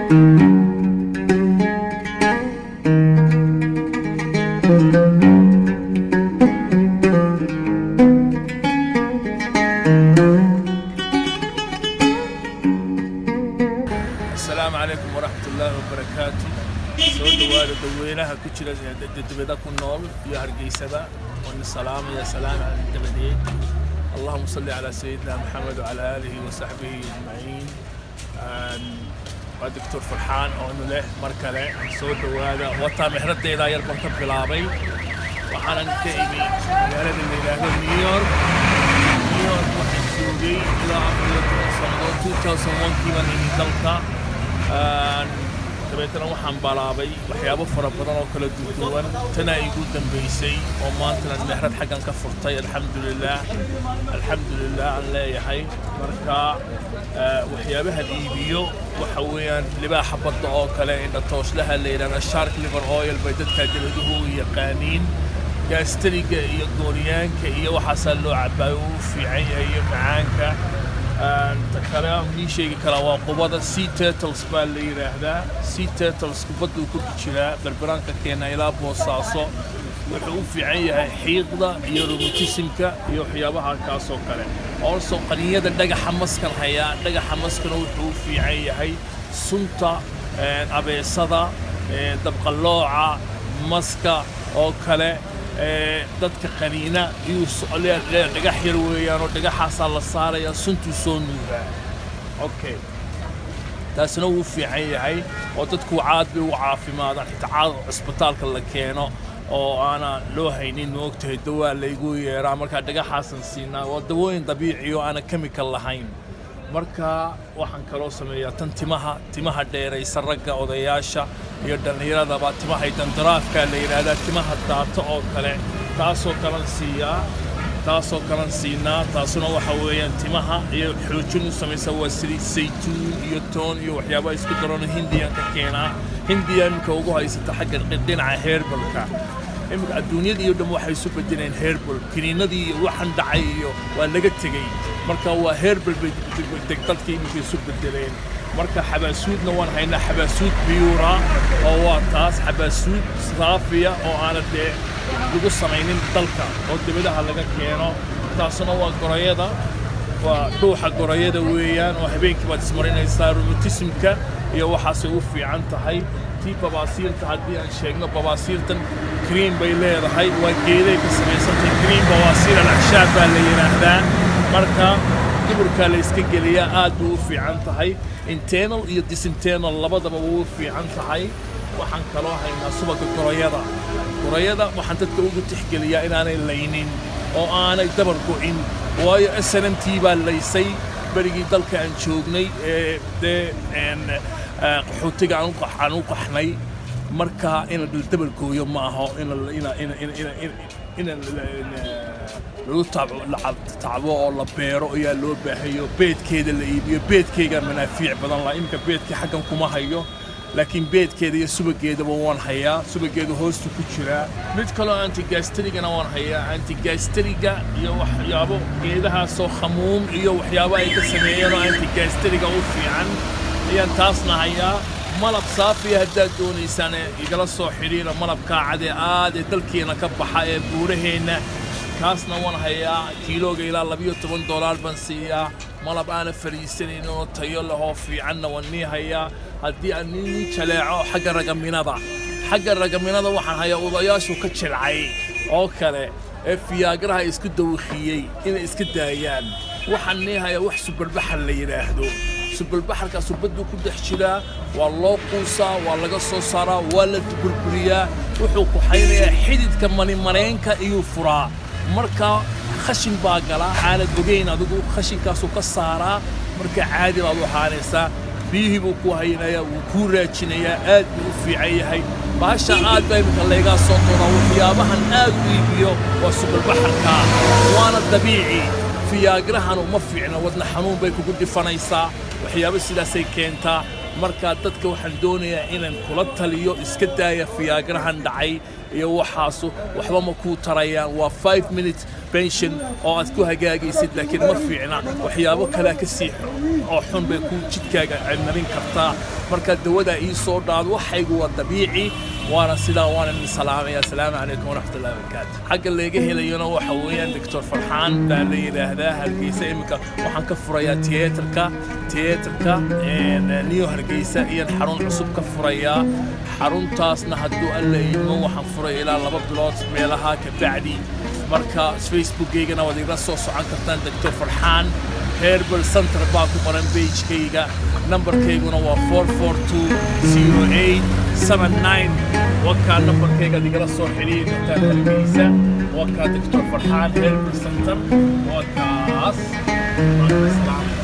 asalaamu calaykum waraxmat ullaahi wabarakaatu soo dhowaada dadweynaha ku jira dibada ku nool iyo hargeysaba waana salaamaya salaam cala dabadeed allahuma salli calaa sayidina maxamed wacala aalihi wasaxbihi ajmaciin waa doctor farxaan oonu leh mar kale soo dhowaada wataa mexradeydaa yar baan ka bilaabay waxaanan ka imi magaalada la yidhaahdo new york new york waxaan joogay ilaa afar iyo toban sannadood 2001kii baan imi dalka dabeetana waxaan balaabay waxyaabo fara badan oo kala duwan tanaa igu dambaysay oo maantana mehrad xaggan ka furtay alxamdulilaah alxamdulilah aan leeyahay marka waxyaabahan iibiyo waxa weeyaan libaaxa badda oo kale indhatooslaha la yidhahda shark liver oil bay dadka dabaduhu u yaqaaniin gaastariga iyo gooryaanka iyo waxaasaa loo cabaayo uu fiican yahay iyo macaanka ta kale aan ii sheegi karaa waa qubada sea turtles baa la yidhaahdaa sea turtles kubadduu ku jiraa berberaanka keena ilaa boosaaso wuxuu u fiican yahay xiiqda iyo robotisimka iyo waxyaabaha kaasoo kale also qaniyada dhagaxa maskan hayaa dhagaxa maskana wuxuu u fiican yahay sunta abeesada dabqallooca maska oo kale dadka qaniina iyuu dhagax yar weeyaan oo dhagaxaasaa la saaraya suntuu soo nuugaa okay taasina wuu fiican yahay oo dadku caad bay u caafimaadaan xitaa caad cisbitaalka la keeno oo aanan loo haynin moogtahay dawaa laygu yeeraa markaa dhagaxaasan siinaa waa dawooyin dabiici oo aanan chemical lahayn marka waxaan kaloo sameeyaa tan timaha timaha dheeraysa ragga odayaasha iyo dhallinyaradaba timahay dandaraafkaa la yidhaahdaa timaha daata oo kale taasoo kalan siiyaa taasoo kalan siinaa taasuna waxa weeyaan timaha iyo xoojin u samaysa waa saliid saytuun iyo toon iyo waxyaabaha isku daroona hindiyan ka keenaa hindiya iminka ugu haysata xagga dhinaca heerbalka iminka adduunyada iyo dhan waxay isu bedeleen herbal kiniinadii iyo waxan dhacay iyo waa laga tegey marka waa herbal bay dadka iminka isu bedeleen marka xabaasuudna waan haynaa xabaasuud biyuura oo waa taas xabaasuud saafiya oo aana dee lagu samaynin dalka oo dibadaha laga keeno taasuna waa gorayada waa dhuuxa gorayada weeyaan oo habeenkii baad ismarinaysaa robotisimka iyo waxaasay u fiican tahay tii babaasiirta haddii aan sheegno babaasiirtan kriim bay leedahay waa geeday ka samaysantay kriim babaasiir alacshaab baa la yidhaahdaa marka duburkaa la iska geliyaa aad buu u fiican tahay internal iyo disinternal labadaba wuu u fiican tahay waxaan kaloo haynaa subagga gorayada gorayada waxaan dadka ugu tixgeliyaa inaanay laynin oo aanay dabar go'in waayo s n m t baa laysay berigii dalka aan joognay ee dee qaxootiga aan u qaxnay marka in la dabar gooyo ma aho in lagu tacbo oo la beero ayaa loo baahayo beedkeeda la iibiyo beedkeyga manaafiic badan la iminka beedkii xaggan kuma hayo laakiin beedkeeda iyo subageedaba waan hayaa subageeda hoostu ku jiraa mid kaloo antigastrigana waan hayaa antigastriga iyo waxyaabo geedahaasoo khamuum iyo waxyaabo ay ka sameeyeen oo antigastriga u fiican ayaan taasna hayaa malab saafiya haddaad doonaysaan igala soo xidhiira malabkaa cadee aad ee dalkeena ka baxa ee buuraheenna kaasna waan hayaa kiilooga ilaa labiyo toban doolaar baan siiyaa malab aana fadhiisanayn oo tayo lahoo fiicanna waan nii hayaa haddii aan nii jaleeco xagga ragaminada xagga ragaminada waxaan hayaa odayaashu ka jilcay oo kale ee fiyaagaraha isku dawakhiiyey inay iska daayaan waxaan nii hayaa wax subarbaxar la yidhaahdo subalbaxarkaa subadduu ku dhex jiraa waa loo quusaa waa laga soo saaraa waa la burburiyaa wuxuu kuxaynayaa xididka manimaneynka iyuu furaa marka khashin baa galaa aanad ogayn adigu khashinkaasuu ka saaraa marka caadi baad u ahaanaysaa biyihii buu ku haynayaa wuu kuu raajinayaa aad buu u fiican yahay baasha aad baa iminka laygaa soo doonaa waxyaabahan aad u iibiyo waa subalbaxarkaa waana dabiici fiyaagirahan uma fiicna wadna xanuun bay kugu dhifanaysaa waxyaabo sidaasay keentaa marka dadka waxaan doonayaa inaan kula taliyo iska daaya fiyaagarahan dhacay iyo waxaasu waxba ma kuu tarayaan waa five minute pension oo aad ku hagaagaysid laakiin ma fiicna waxyaabo kalea ka sii oo xun bay ku jidkaaga marin kartaa marka dawadaa ii soo dhaado waxaygu waa dabiici waana sidaa waana idin salaamaya asalaamu calaykum waraxmatullahi wabarakaatu xagga laga helayona waxa weeyaan doctor farxaan baa la yidhaahdaa hargeysa iminka waxaan ka furayaa tiyatarka tiyatarka new hargeysa iyaan xarun cusub ka furayaa xaruntaasna hadduu alla idmo waxaan furay ilaa laba bilood meelaha ka bacdi marka facebookaygana waad igala soo socon kartaan doctor farxaan herbal center baa ku qoran bagekayga nambarkayguna waa four four two zero eight seven nine wakaa nambarkaygaad igala soo xidhiiri kartaan hargeysa wakaa doctor farxaan herbal center waa kaas